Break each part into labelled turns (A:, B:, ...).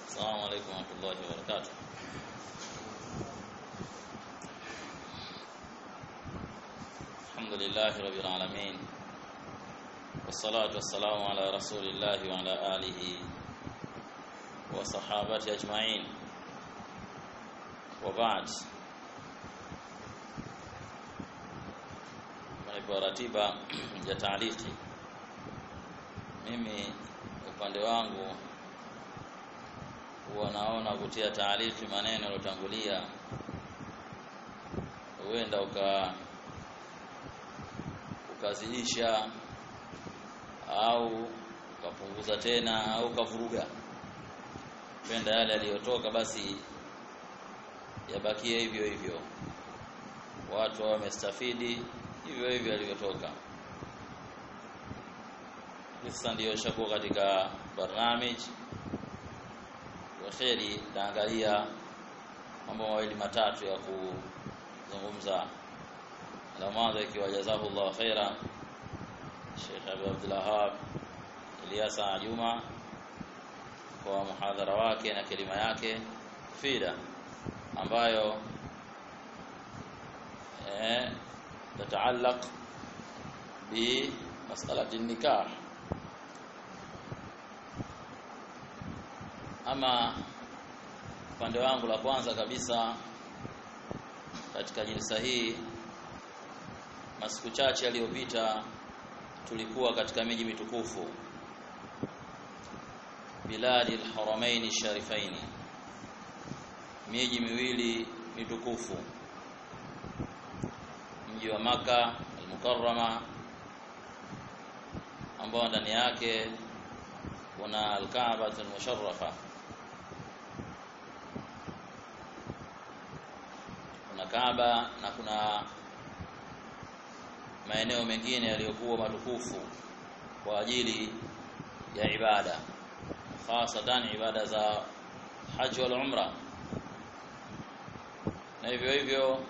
A: السلام عليكم ورحمة الله وبركاته الحمد لله رب العالمين والصلاة والسلام على رسول الله وعلى آله وصحابته أجمعين وبعد kwa ratiba ya taaliki mimi upande wangu huwa naona kutia taaliki maneno yalotangulia huenda uka ukazidisha au ukapunguza tena au ukavuruga penda yale yaliyotoka basi yabakie hivyo hivyo watu wamestafidi hivyo hivyo alivyotoka sasa ndiyo shakuwa katika barnamij wa kheri taangalia mambo mawili matatu ya kuzungumza la mwanzo ikiwa jazahullah khaira Sheikh Abu Abdullah Wahab Ilyasa Juma kwa muhadhara wake na kelima yake fida ambayo eh تتعلق بمسألة النكاح ama upande wangu la kwanza kabisa katika jilsa hii masiku chache yaliyopita tulikuwa katika miji mitukufu biladi alharamain sharifaini miji miwili mitukufu mji wa maka al-Mukarrama ambao ndani yake kuna al-Kaaba al-Musharrafa kuna Kaaba na kuna maeneo mengine yaliyokuwa matukufu kwa ajili ya ibada hasatan ibada za haji wal umra na hivyo hivyo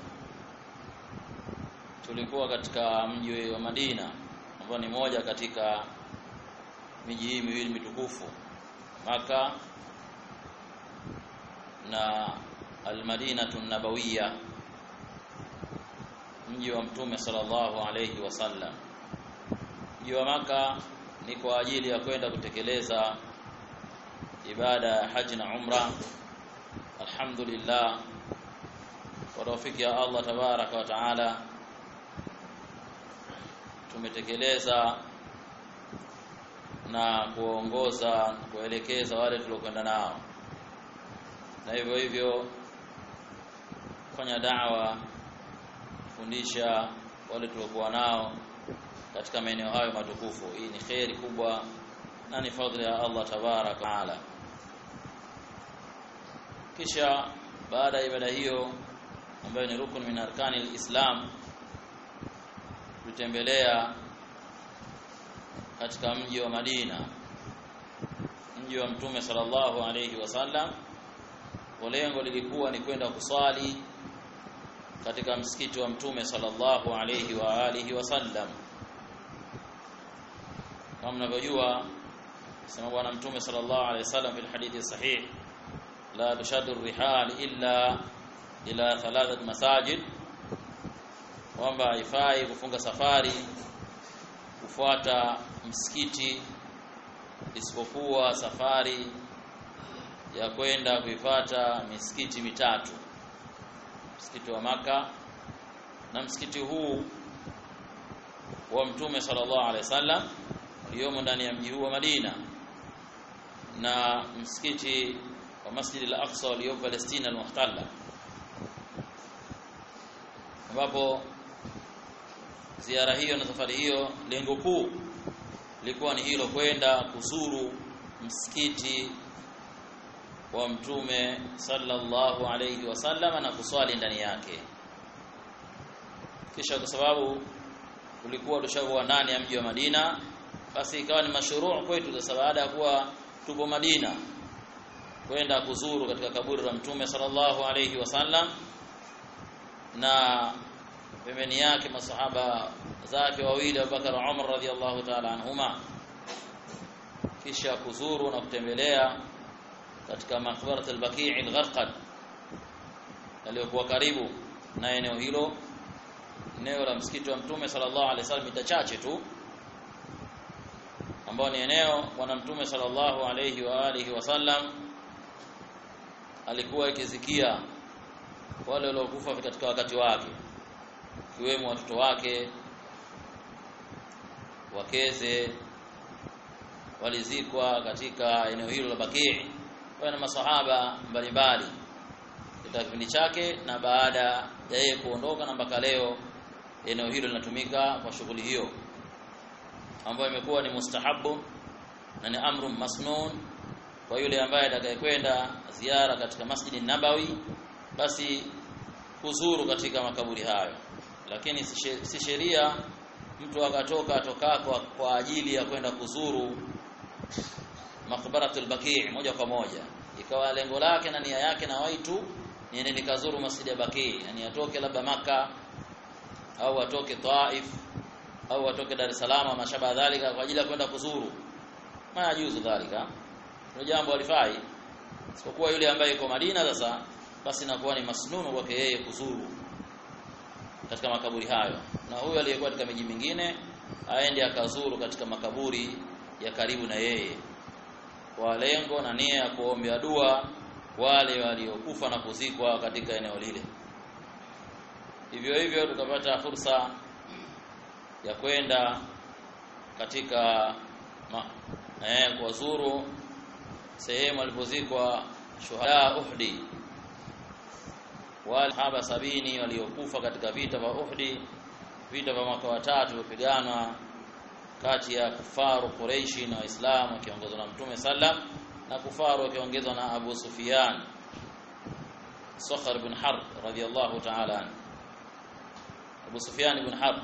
A: tulikuwa katika mji wa Madina ambao ni moja katika miji hii miwili mitukufu Maka na Al-Madinatu Nabawiyya mji wa Mtume sallallahu alayhi wasallam mji wa Maka ni kwa ajili ya kwenda kutekeleza ibada ya haji na umra alhamdulillah kwa tawfiki ya Allah tabaraka wa taala tumetekeleza na kuongoza kuelekeza wale tuliokwenda nao na hivyo hivyo kufanya dawa kufundisha wale tuliokuwa nao katika maeneo hayo matukufu hii ni kheri kubwa na ni fadhila ya Allah tabarak taala kisha baada ya ibada hiyo ambayo ni rukun min arkani alislam tutembelea katika mji wa Madina mji wa Mtume sallallahu alayhi wasallam kwa lengo lilikuwa ni kwenda kuswali katika msikiti wa Mtume sallallahu alayhi wa alihi wasallam kama mnavyojua sema bwana Mtume sallallahu alayhi wasallam fi hadithi sahih la tushaddu rihal illa ila thalathat masajid kwamba haifai kufunga safari kufuata msikiti isipokuwa safari ya kwenda kuifata misikiti mitatu msikiti wa maka na msikiti huu wa mtume sallallahu alaihi wasallam uliomo ndani ya mji huu wa Madina na msikiti wa Masjid al-Aqsa uliopo Palestina al-Muhtalla ambapo ziara hiyo na safari hiyo lengo kuu lilikuwa ni hilo kwenda kuzuru msikiti wa mtume sallallahu alayhi wasallam na kuswali ndani yake kisha kwa sababu tulikuwa tushakuwa ndani ya mji wa Madina basi ikawa ni mashruu kwetu sasa baada ya kuwa tupo Madina kwenda kuzuru katika kaburi la mtume sallallahu alayhi wasallam na pembeni yake masahaba zake wawili Abubakar na Umar radhiallahu ta'ala anhuma kisha kuzuru na kutembelea katika maqbarat al-Baqi' al-Gharqad aliyokuwa karibu na eneo hilo eneo la msikiti wa Mtume sallallahu alaihi wasallam mita chache tu ambao ni eneo bwana Mtume sallallahu alaihi wa alihi wasallam alikuwa ikizikia wale waliokufa katika wakati wake ikiwemo watoto wake wakeze walizikwa katika eneo hilo la Baqi na masahaba mbalimbali katika kipindi chake na baada ya yeye kuondoka na mpaka leo eneo hilo linatumika kwa shughuli hiyo ambayo imekuwa ni mustahabu na ni amru masnun kwa yule ambaye atakayekwenda ziara katika Masjidi Nabawi basi kuzuru katika makaburi hayo lakini si sheria mtu akatoka atokako kwa ajili ya kwenda kuzuru makbaratul Baqi moja kwa moja ikawa lengo lake na nia yake na waitu niende nikazuru masjidi ya Baqi yani atoke labda maka au atoke Taif au atoke Dar es Salaam mashaba dhalika kwa ajili ya kwenda kuzuru majuzu dhalika ndio jambo alifai isipokuwa yule ambaye yuko Madina sasa basi inakuwa ni masnunu kwake yeye kuzuru katika makaburi hayo na huyo aliyekuwa katika miji mingine aende akazuru katika makaburi ya karibu na yeye kwa lengo na nia ya kuombea dua wale waliokufa na kuzikwa katika eneo lile hivyo hivyo tukapata fursa ya kwenda katika eh, kuwazuru sehemu alipozikwa shuhada Uhdi wale sahaba sabini waliokufa katika vita vya Uhdi vita vya mwaka wa tatu vilipigana kati ya kufaru Quraishi na Waislamu wakiongozwa na Mtume sallam na kufaru wakiongezwa na Abu Sufyan Sakhar ibn Harb radiyallahu ta'ala anhu Abu Sufyan ibn Harb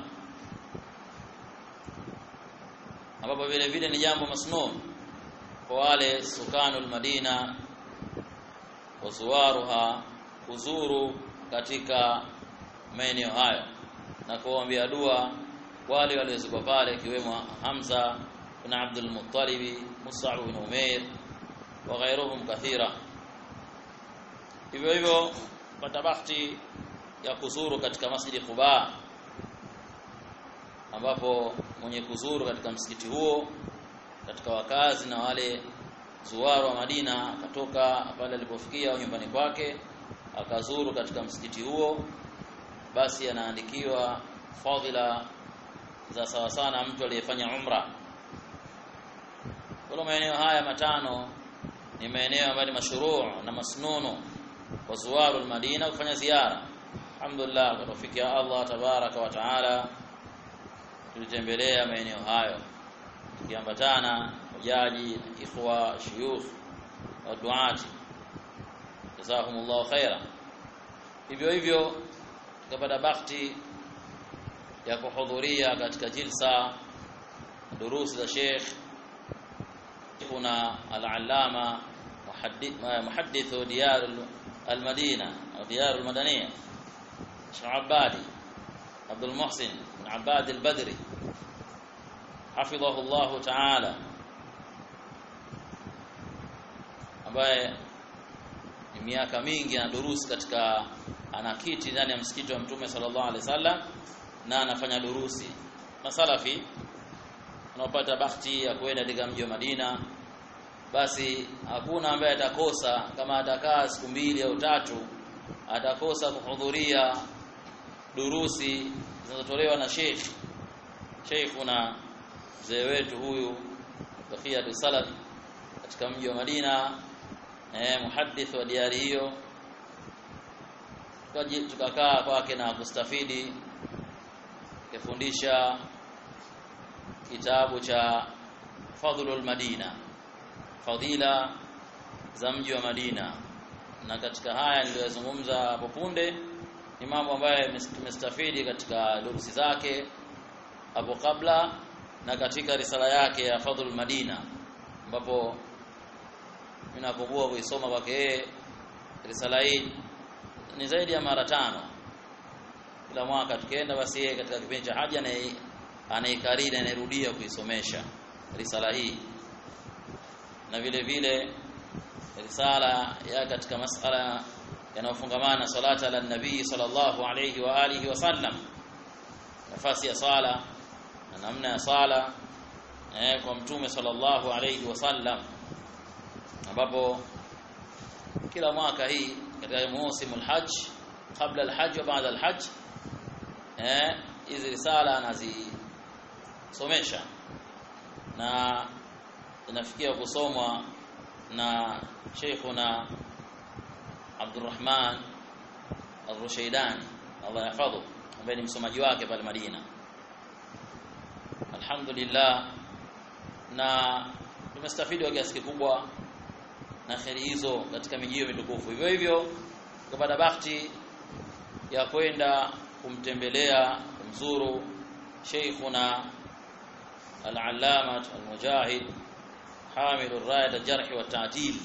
A: ambapo vile vile ni jambo masnun kwa wale sukanul Madina wazuwaruha kuzuru katika maeneo hayo na kuombea dua wale waliozikwa pale ikiwemo Hamza ibn Abdul Muttalib Mus'ab ibn Umair wa ghairuhum kathira hivyo hivyo pata bahati ya kuzuru katika masjidi Quba ambapo mwenye kuzuru katika msikiti huo katika wakazi na wale zuwaru wa Madina akatoka pale alipofikia nyumbani kwake akazuru katika msikiti huo basi anaandikiwa fadhila za sawa sana mtu aliyefanya umra kwa maeneo haya matano ni maeneo ambayo ni mashruu na masnunu kwa zuwaru al-Madina kufanya ziara alhamdulillah kwa tawfiki ya Allah tabaraka wa taala tulitembelea maeneo hayo tukiambatana hujaji ikhwa shuyukh wa duati jazakumullahu khaira hivyo hivyo tukapata bahati ya kuhudhuria katika jilsa durusi za Sheikh kuna al-allama muhaddithu diyar al-Madina au diyar al-Madaniya Sheikh Abadi Abdul Muhsin bin Abad al-Badri hafidhahu Allah ta'ala ambaye ni miaka mingi anadurusi katika anakiti ndani ya msikiti wa Mtume sallallahu alaihi wasallam na anafanya durusi masalafi unaopata bahati ya kwenda katika mji wa Madina basi hakuna ambaye atakosa kama atakaa siku mbili au tatu atakosa kuhudhuria durusi zinazotolewa na Sheikh Sheikhuna mzee wetu huyu Bakhiyatu Salaf katika mji wa Madina eh muhaddith wa diari hiyo tukakaa kwake na kustafidi kufundisha kitabu cha Fadhlul Madina fadhila za mji wa Madina na katika haya niliyozungumza hapo punde ni mambo ambayo tumestafidi katika durusi zake hapo kabla na katika risala yake ya Fadhlul Madina ambapo ninakumbuka kuisoma kwake yeye risala hii ni zaidi ya mara tano kila mwaka tukienda basi yeye katika kipindi cha haja na anaikariri anairudia kuisomesha risala hii na vile vile risala ya katika masala yanayofungamana na salata ala nabii sallallahu alayhi wa alihi wasallam nafasi ya sala na namna ya sala eh, kwa mtume sallallahu alayhi wasallam ambapo kila mwaka hii katika msimu alhajj kabla alhajj wa baada alhajj eh hizi risala anazisomesha na inafikia kusomwa na Sheikhuna Abdurrahman Ar-Rushaydani Allah yahfadhu ambaye ni msomaji wake pale Madina Alhamdulillah na tumestafidi kwa kiasi kikubwa na kheri hizo katika miji hiyo mitukufu hivyo hivyo tukapata bahati ya kwenda kumtembelea kumzuru Sheikhuna Al-Allama Al-Mujahid حامل الراية الجرح والتعديل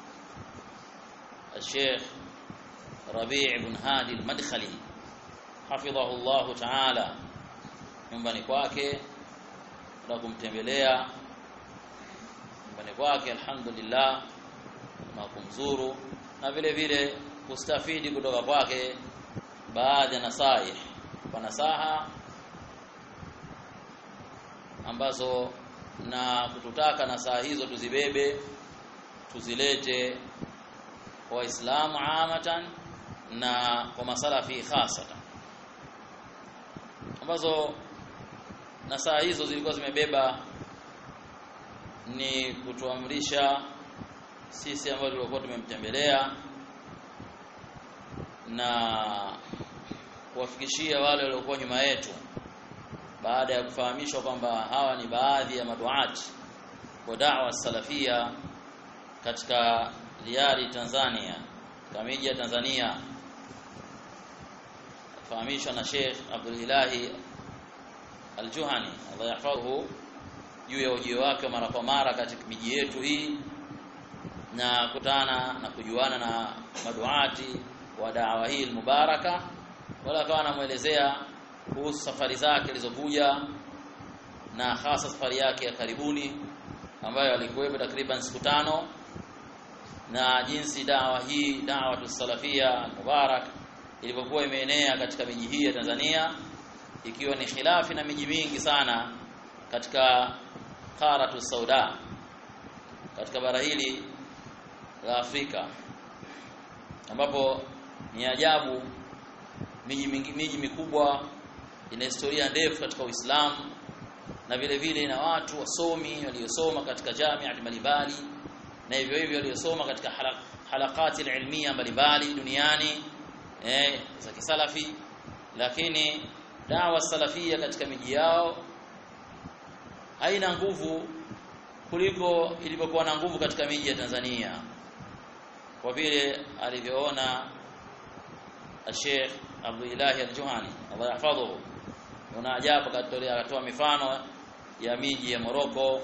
A: الشيخ ربيع بن هادي المدخلي حفظه الله تعالى nyumbani kwake na kumtembelea nyumbani kwake alhamdulillah na kumzuru na vile vile kustafidi kutoka kwake baadhi ya nasaih kwa nasaha ambazo na kututaka na saa hizo tuzibebe tuzilete kwa waislamu amatan na kwa masalafi khasatan ambazo na saa hizo zilikuwa zimebeba ni kutuamrisha sisi ambao tulikuwa tumemtembelea na kuwafikishia wale waliokuwa nyuma yetu baada ya kufahamishwa kwamba hawa ni baadhi ya maduati wa da'wa salafia katika Liari Tanzania katika miji ya Tanzania fahamishwa na Sheikh Abdul Ilahi Al-Juhani Allah yahfadhu juu ya ujio wake mara kwa mara katika miji yetu hii na kutana na kujuana na maduati wa da'wa hii mubaraka wala akawa anamuelezea kuhusu safari zake zilizokuja na hasa safari yake ya karibuni ambayo alikuwepo takriban siku tano na jinsi dawa hii dawa tusalafia mubarak ilivyokuwa imeenea katika miji hii ya Tanzania ikiwa ni khilafi na miji mingi sana katika qaratu sauda katika bara hili la Afrika ambapo ni ajabu miji miji mikubwa ina historia ndefu katika Uislamu na vile vile ina watu wasomi waliosoma katika jamii mbalimbali na hivyo hivyo waliosoma katika halakati ilmia mbalimbali duniani eh, za kisalafi lakini dawa salafia katika miji yao haina nguvu kuliko ilivyokuwa na nguvu katika miji ya Tanzania kwa vile alivyoona Sheikh Abdullah Al-Juhani Allah yahfadhuhu una ajabu katolea akatoa mifano ya miji ya Morocco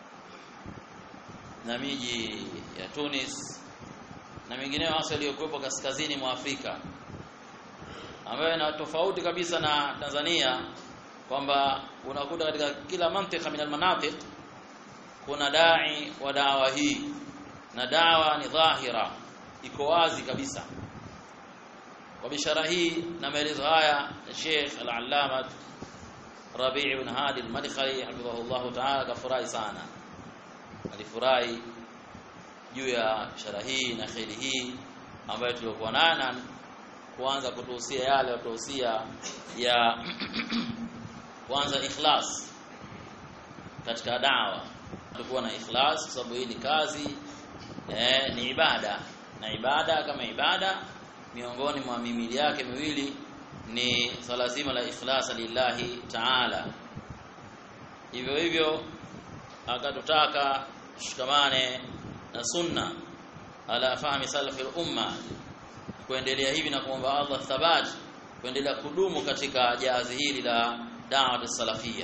A: na miji ya Tunis na mingineyo hasa iliyokuwepo kaskazini mwa Afrika ambayo ina tofauti kabisa na Tanzania kwamba unakuta katika kila mantika min almanatiq kuna dai wa dawa hii na dawa ni dhahira iko wazi kabisa kwa bishara hii na maelezo haya Sheikh Al-Allama Rabi' ibn Hadi Al-Madkhali hafidhahullah ta'ala kafurahi sana alifurahi juu ya bishara hii na kheri hii ambayo tulikuwa nayo na kuanza kutuhusia yale watuhusia ya kwanza ikhlas katika dawa tulikuwa na ikhlas kwa sababu hii ni kazi eh, ni ibada na ibada kama ibada miongoni mwa mimili yake miwili ni swala zima la ikhlas lillahi ta'ala hivyo hivyo akatutaka tushikamane na sunna ala fahmi salafi umma kuendelea hivi na kuomba Allah thabat kuendelea kudumu katika jahazi hili la da'wa salafia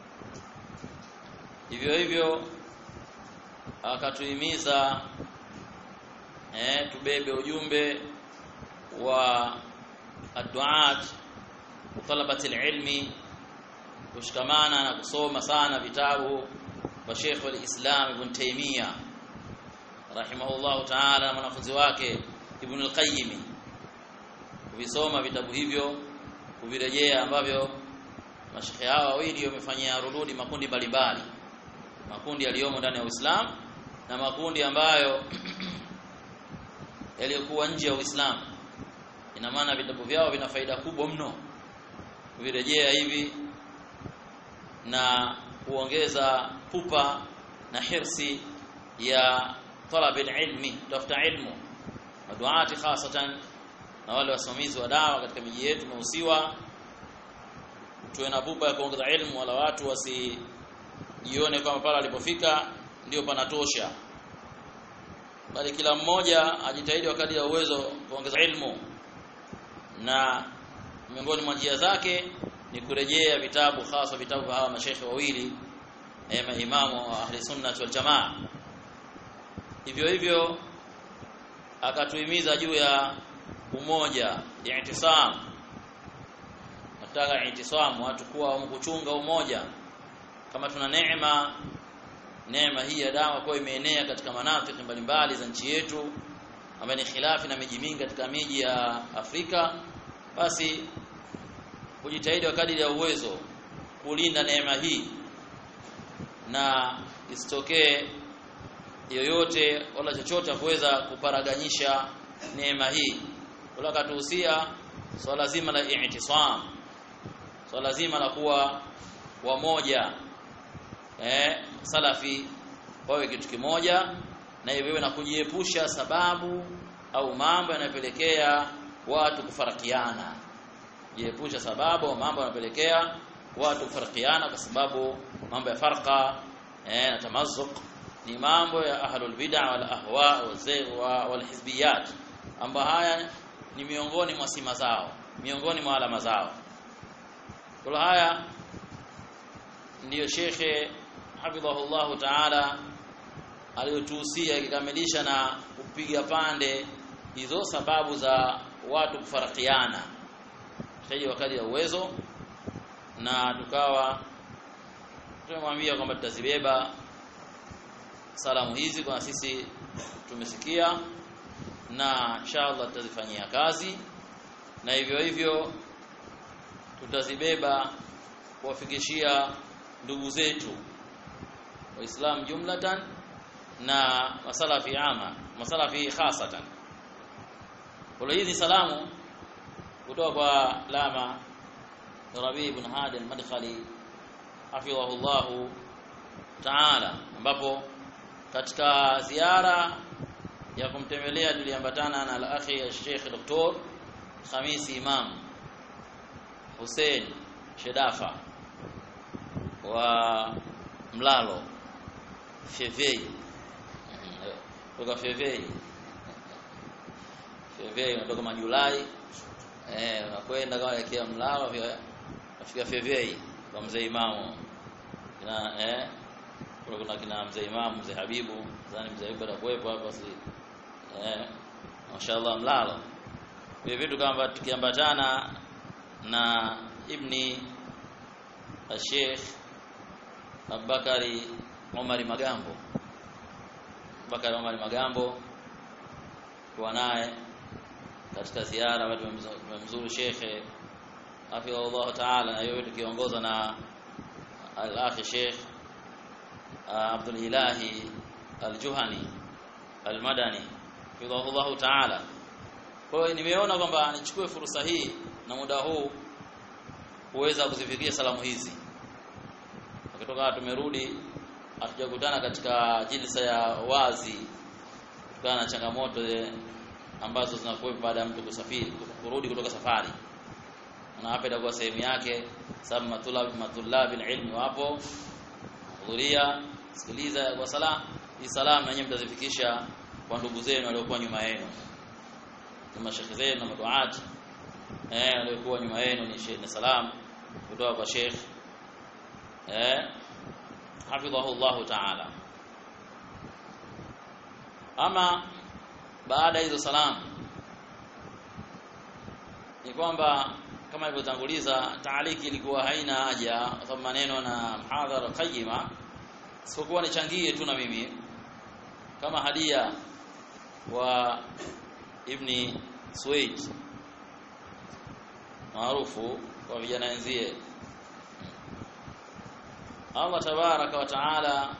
A: hivyo hivyo akatuhimiza eh, tubebe ujumbe wa adduat talabati ilmi kushikamana na kusoma sana vitabu wa Sheikh al-Islam Ibn Taymiyyah rahimahullahu ta'ala na mwanafunzi wake Ibn al-Qayyim kuvisoma vitabu hivyo kuvirejea ambavyo mashekhe hawa wawili wamefanyia rududi makundi mbalimbali makundi yaliyomo ndani ya Uislamu na makundi ambayo yaliyokuwa nje ya Uislamu ina maana vitabu vyao vina faida kubwa mno kuvirejea hivi na kuongeza pupa na hirsi ya talab ilmi tafuta ilmu maduati hasatan na wale wasimamizi wa dawa katika miji yetu tumehusiwa tuwe na pupa ya kuongeza ilmu wala watu wasijione kwamba pale alipofika ndio panatosha bali kila mmoja ajitahidi wakati ya uwezo kuongeza ilmu na miongoni mwa njia zake ni kurejea vitabu hasa vitabu vya hawa mashaikh wawili eh maimamu wa ahli sunnah wal jamaa hivyo hivyo akatuhimiza juu ya umoja i'tisam nataka i'tisam watu kuwa kuchunga umoja kama tuna neema neema hii ya dawa kwa imeenea katika manafiki mbalimbali za nchi yetu ambayo ni khilafi na miji mingi katika miji ya Afrika basi kujitahidi wakati ya uwezo kulinda neema hii na isitokee yoyote wala chochote kuweza kuparaganyisha neema hii wala katuhusia swala so zima la i'tisam swala so zima la kuwa wamoja eh salafi wawe kitu kimoja na hivyo na kujiepusha sababu au mambo yanayopelekea watu kufarakiana jiepusha sababu au mambo yanapelekea watu kufarakiana kwa sababu mambo ya farqa eh na tamazzuq ni mambo ya ahlul bid'ah wal ahwa wal hizbiyat ambayo haya ni miongoni mwa sima zao miongoni mwa alama zao kwa haya ndiyo shekhe hafidhahullahu ta'ala aliyotuhusia ikikamilisha na kupiga pande hizo sababu za watu kufarakiana taji wakati ya uwezo na tukawa tumemwambia kwamba tutazibeba salamu hizi kwa sisi tumesikia na inshallah tutazifanyia kazi na hivyo hivyo tutazibeba kuwafikishia ndugu zetu waislamu jumlatan na masalafi ama masalafi khasatan kwa hizi salamu kutoka kwa lama Rabi ibn Hadi al-Madkhali hafidhahullah ta'ala ambapo katika ziara ya kumtembelea tuliambatana na al-akhi Sheikh Dr. Khamisi Imam Hussein Shedafa wa Mlalo Fevei kutoka Fevei Fevei unatoka Majulai eh unakwenda kama elekea Mlalo afika Fevei kwa mzee Imamu na eh kuna kina mzee Imamu mzee Habibu nadhani mzee Habibu atakuwepo hapa si eh mashaallah Mlalo vile vitu kama tukiambatana na ibni Sheikh Abubakari Omari Magambo Abubakari Omari Magambo kuwa naye katika ziara watu tumemzuru shekhe hafidhahullah taala na yote tukiongozwa na al-akhi Sheikh Abdul Ilahi Al-Juhani Al-Madani hafidhahullah taala kwa hiyo nimeona kwamba nichukue fursa hii na muda huu kuweza kuzifikia salamu hizi kutoka tumerudi hatujakutana katika jilsa ya wazi kutokana na changamoto ambazo zinakuwa baada ya mtu kusafiri kurudi kutoka safari na hapa itakuwa sehemu yake sababu matulab matulab ilmi wapo hudhuria sikiliza kwa sala hii salamu na nyinyi mtazifikisha kwa ndugu zenu waliokuwa nyuma yenu na mashekhe zenu na maduati eh waliokuwa nyuma yenu ni sheikh na salam kutoka kwa sheikh eh hafidhahu Allah ta'ala ama baada hizo salamu ni kwamba kama ilivyotanguliza taaliki ilikuwa haina haja kwa sababu maneno na mhadhara qayyima sikuwa nichangie tu na mimi kama hadia wa ibni Suwaid maarufu kwa vijana wenzie Allah tabaraka wa taala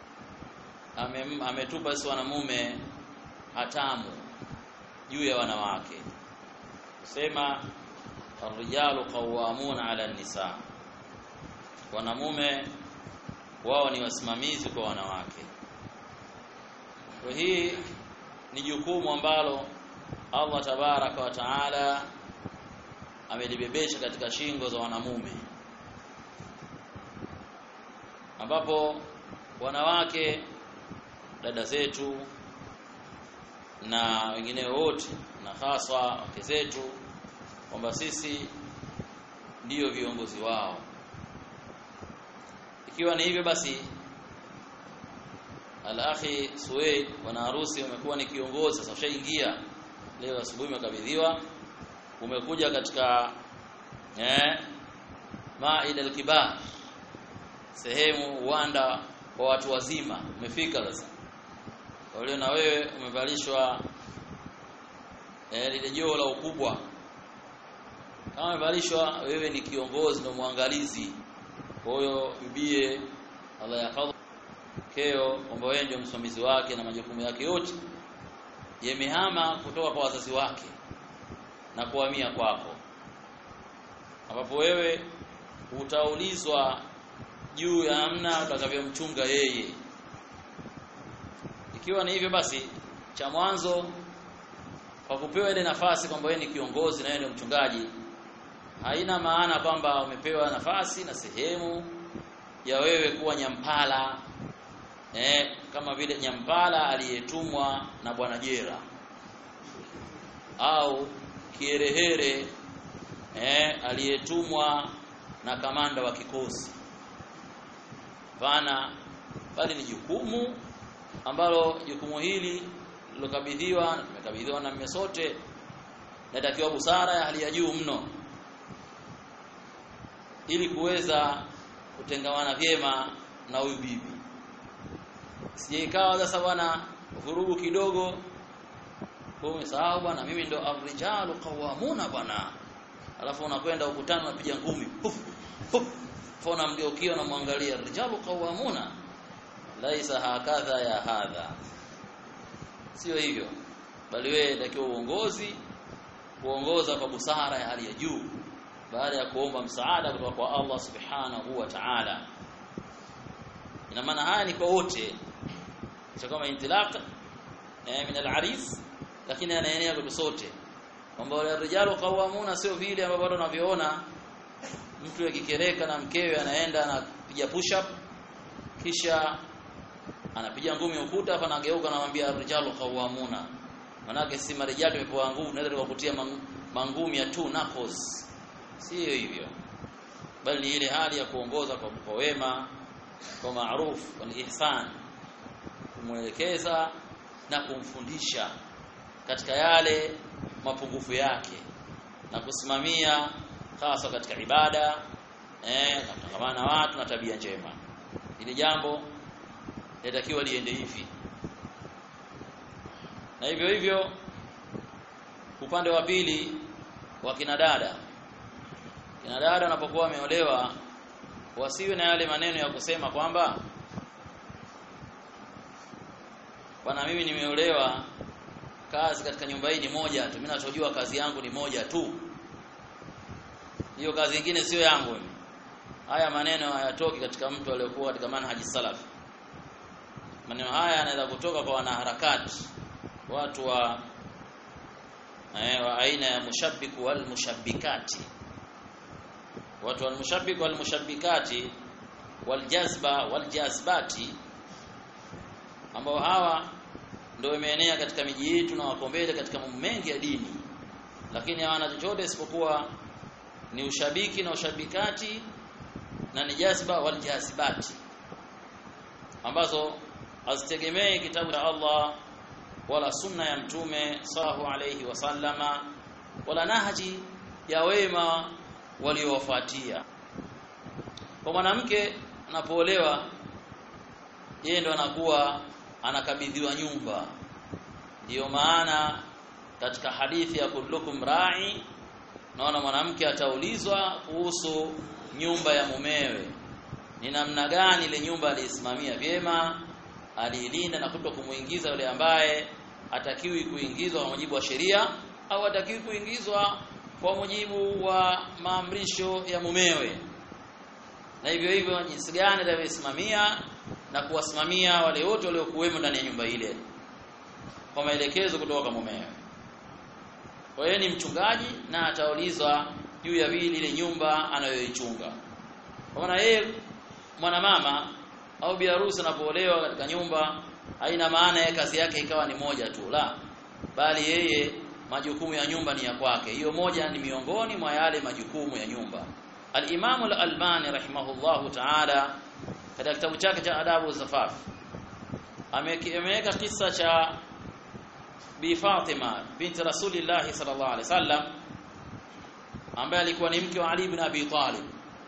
A: ametupa sisi wanamume hatamu juu ya wanawake sema arrijalu qawwamuna ala nisa wanamume wao ni wasimamizi kwa wanawake kwa hii ni jukumu ambalo Allah tabaraka wa taala amelibebesha katika shingo za wanamume ambapo wanawake dada zetu na wengine wote na haswa wake zetu kwamba sisi ndiyo viongozi wao ikiwa ni hivyo basi al-akhi Suwaid bwana harusi umekuwa ni kiongozi sasa ushaingia leo asubuhi umekabidhiwa umekuja katika eh maida al-kibar sehemu uwanda wa watu wazima umefika sasa kwa hiyo na wewe umevalishwa eh lile joo la ukubwa kama umevalishwa wewe ni kiongozi na mwangalizi kwa hiyo bibie Allah yahfadhu keo kwamba wewe ndio msimamizi wake na majukumu yake yote yamehama kutoka kwa wazazi wake na kuhamia kwako ambapo wewe utaulizwa juu ya namna utakavyomchunga yeye ikiwa ni hivyo basi cha mwanzo kwa kupewa ile nafasi kwamba wewe ni kiongozi na wewe ndio mchungaji haina maana kwamba umepewa nafasi na sehemu ya wewe kuwa nyampala eh, kama vile nyampala aliyetumwa na bwana jera au kierehere eh, aliyetumwa na kamanda wa kikosi pana bali ni jukumu ambalo jukumu hili lilokabidhiwa tumekabidhiwa na mme sote natakiwa busara ya hali ya juu mno ili kuweza kutengamana vyema na huyu bibi sije ikawa sasa bwana vurugu kidogo umesahau bwana mimi ndo afrijalu qawamuna bwana alafu unakwenda ukutani unapiga ngumi puf puf fona mgeukia unamwangalia rijalu qawamuna laisa hakadha ya hadha sio hivyo bali wewe takiwa uongozi kuongoza kwa busara ya hali ya juu baada ya kuomba msaada kutoka kwa Allah subhanahu wa ta'ala ina maana haya ni kwa wote sio kama intilaq eh, min al-aris lakini anaenea kwa sote kwamba wale rijalu qawamuna sio vile ambavyo watu wanavyoona mtu akikereka na mkewe anaenda anapiga push up kisha anapiga ngumi ukuta hapa anageuka anamwambia rijalu qawamuna manake si marijali imepewa nguvu naweza tukakutia mangumi ya two knuckles sio hivyo bali ni ile hali ya kuongoza kwa, kwa wema kwa maruf kwa ihsan kumwelekeza na kumfundisha katika yale mapungufu yake na kusimamia hasa katika ibada eh na kutangamana na watu na tabia njema ili jambo linatakiwa liende hivi na hivyo hivyo upande wa pili wa kina dada kina dada wanapokuwa wameolewa wasiwe na yale maneno ya kusema kwamba bwana mimi nimeolewa kazi katika nyumba hii ni moja tu mimi nachojua kazi yangu ni moja tu hiyo kazi nyingine sio yangu mimi haya maneno hayatoki katika mtu aliyokuwa katika manhaji salaf maneno haya yanaweza kutoka kwa wanaharakati watu wa eh, wa aina ya mushabbiku wal mushabbikati watu wal mushabbiku wal mushabbikati wal jazba wal jazbati ambao hawa ndio imeenea katika miji yetu na wako mbele katika mambo mengi ya dini lakini hawana chochote isipokuwa ni ushabiki na ushabikati na ni jazba wal jazibati ambazo hazitegemei kitabu cha Allah wala sunna ya mtume sallallahu alayhi wasallama wala nahji ya wema waliowafuatia kwa mwanamke anapoolewa yeye ndo anakuwa anakabidhiwa nyumba ndiyo maana katika hadithi ya kullukum ra'i naona mwanamke ataulizwa kuhusu nyumba ya mumewe ni namna gani ile nyumba aliisimamia vyema aliilinda na kuto kumuingiza yule ambaye atakiwi kuingizwa kwa mujibu wa sheria au atakiwi kuingizwa kwa mujibu wa maamrisho ya mumewe na hivyo hivyo jinsi gani atavyosimamia na kuwasimamia wale wote waliokuwemo ndani ya nyumba ile kwa maelekezo kutoka kwa mumewe kwa hiyo ni mchungaji na ataulizwa juu ya vile ile nyumba anayoichunga kwa maana yeye mwanamama au biharusi anapoolewa katika nyumba haina maana yeye kazi yake ikawa ni moja tu la bali yeye majukumu ya nyumba ni ya kwake hiyo moja ni miongoni mwa yale majukumu ya nyumba al-Imam al-Albani rahimahullahu ta'ala katika kitabu chake cha Adabu Zafaf ameweka kisa cha Bi Fatima binti Rasulillah sallallahu alaihi wasallam ambaye alikuwa ni mke wa Ali ibn Abi Talib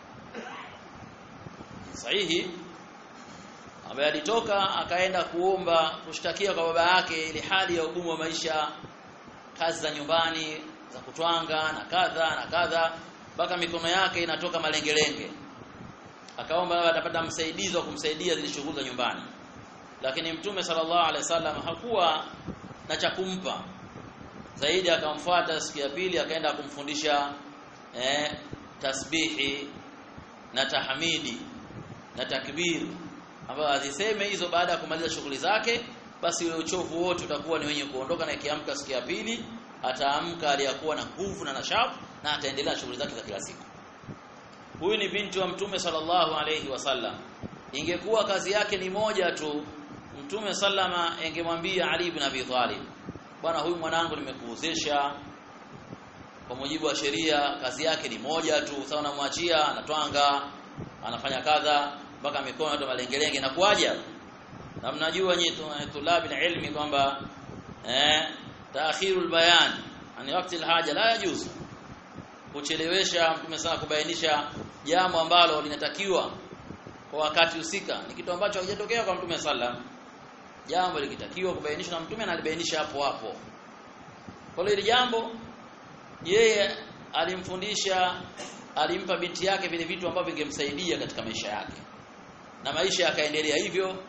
A: sahihi ambaye alitoka akaenda kuomba kushtakia kwa baba yake ile hali ya ugumu wa maisha kazi za nyumbani za kutwanga na kadha na kadha mpaka mikono yake inatoka malengelenge akaomba atapata msaidizi wa kumsaidia zile shughuli za nyumbani lakini mtume sallallahu alaihi wasallam hakuwa na cha kumpa zaidi akamfuata siku ya pili akaenda kumfundisha eh, tasbihi na tahmidi na takbir ambayo aziseme hizo baada ya kumaliza shughuli zake basi ule uchovu wote utakuwa ni wenye kuondoka na ikiamka siku ya pili ataamka aliyakuwa na nguvu na nashafu na ataendelea na shughuli zake za kila siku huyu ni binti wa mtume sallallahu alayhi wasallam ingekuwa kazi yake ni moja tu mtume sallama engemwambia Ali ibn Abi Talib bwana huyu mwanangu nimekuozesha kwa mujibu wa sheria kazi yake ni moja tu sawa namwachia anatwanga anafanya kadha mpaka mikono yote malengelenge na kuaja na mnajua nyinyi tulabi ilmi kwamba eh taakhirul bayan ani wakati alhaja la yajuzu kuchelewesha mtume sana kubainisha jambo ambalo linatakiwa kwa wakati husika ni kitu ambacho hakijatokea kwa mtume sallam jambo likitakiwa kubainishwa na mtume analibainisha hapo hapo kwa hiyo hili jambo yeye alimfundisha alimpa binti yake vile vitu ambavyo vingemsaidia katika maisha yake na maisha yakaendelea hivyo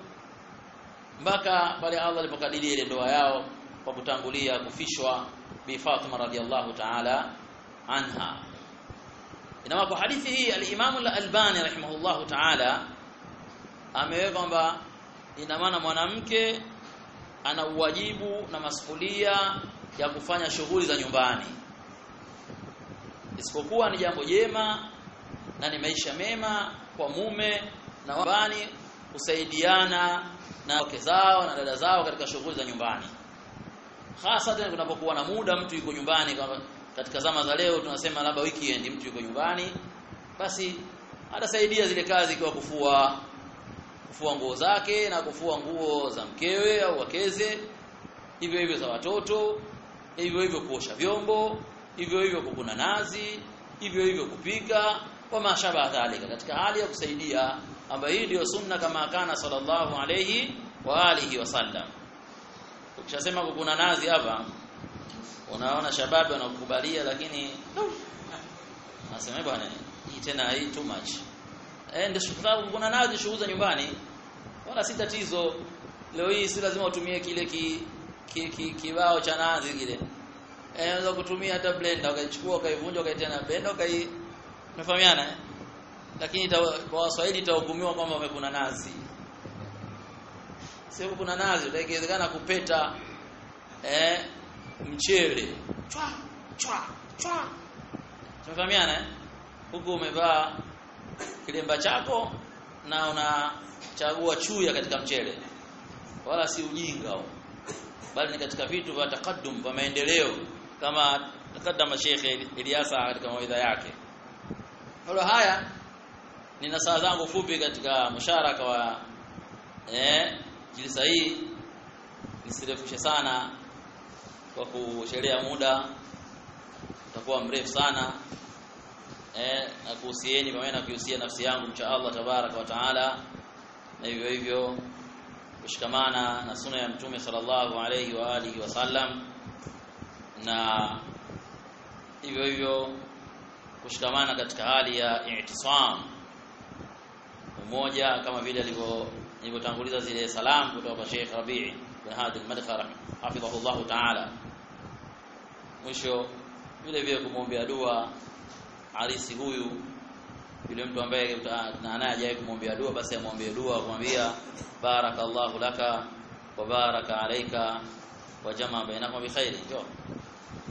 A: mpaka pale Allah alipokadiria ile ndoa yao kwa kutangulia kufishwa bi Fatima radhiallahu ta'ala anha inama kwa hadithi hii al-Imam al-Albani rahimahullahu ta'ala ameweka kwamba ina maana mwanamke ana uwajibu na masuhulia ya kufanya shughuli za nyumbani isipokuwa ni jambo jema na ni maisha mema kwa mume na nyumbani kusaidiana na wake zao na dada zao katika shughuli za nyumbani hasa tena kunapokuwa na muda mtu yuko nyumbani kama katika zama za leo tunasema labda weekend mtu yuko nyumbani basi atasaidia zile kazi kwa kufua kufua nguo zake na kufua nguo za mkewe au wakeze hivyo hivyo za watoto hivyo hivyo kuosha vyombo hivyo hivyo kukuna nazi hivyo hivyo kupika kwa mashaba dhalika katika hali ya kusaidia ambayo hii ndio sunna kama kana sallallahu alayhi wa alihi wasallam ukishasema kukuna nazi hapa unaona shababu wanakubalia lakini nasema bwana hii tena hii too much eh ndio sababu kuna nazi shughuli za nyumbani wala si tatizo leo hii si lazima utumie kile ki, ki, ki, kibao cha nazi kile eh unaweza kutumia hata blender ukaichukua ukaivunja ukaitia na blender ukai unafahamiana eh? lakini kwa Waswahili itahukumiwa kwamba umekuna nazi sio kuna nazi utaiwezekana kupeta eh mchele chwa chwa chwa tunafahamiana eh huku umevaa kilemba chako na unachagua chuya katika mchele wala si ujinga huo bali ni katika vitu vya takaddum vya maendeleo kama takaddama Sheikh Ilyasa katika mawaidha yake kwa haya nina saa zangu fupi katika musharaka wa eh jilisa hii nisirefushe sana kwa kushelea muda utakuwa mrefu sana eh na kuhusieni pamoja na kuhusia nafsi yangu mcha Allah tabaraka wa taala na hivyo hivyo kushikamana na sunna ya mtume sallallahu alayhi wa alihi wasallam na hivyo hivyo kushikamana katika hali ya i'tisam umoja kama vile alivyo nilivyotanguliza zile salamu kutoka kwa Sheikh Rabi' bin Hadi al-Madkhara hafidhahullah ta'ala mwisho vile vile kumwombea dua arisi huyu yule mtu ambaye na naye hajawahi kumwombea dua basi amwombee dua kumwambia barakallahu laka wa baraka alayka wa jamaa bainakuma bi khairi